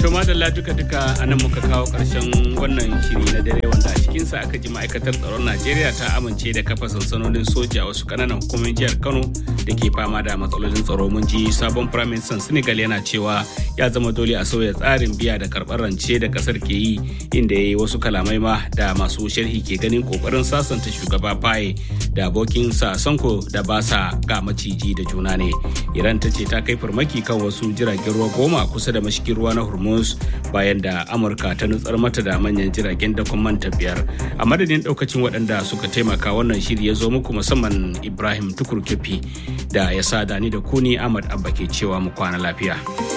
To madalla duka duka anan muka kawo karshen wannan shiri na dare wanda a cikinsa aka ji ma'aikatar tsaron Najeriya ta amince da kafa sansanonin soja a wasu kananan hukumomin jihar Kano da ke fama da matsalolin tsaro mun ji sabon firaministan Senegal yana cewa ya zama dole a sauya tsarin biya da karɓar rance da kasar ke yi inda ya yi wasu kalamai ma da masu sharhi ke ganin kokarin sasanta shugaba Faye da abokin sa Sanko da ba sa ga maciji da juna ne. Iran ta ce ta kai farmaki kan wasu jiragen ruwa goma kusa da mashigin ruwa na Hormuz bayan da Amurka ta nutsar mata da manyan jiragen dakon manta biyar. A madadin daukacin waɗanda suka taimaka wannan shiri ya zo muku musamman Ibrahim Tukur Kefi da ya sa dani da kuni Ahmad Abba ke cewa mu kwana lafiya.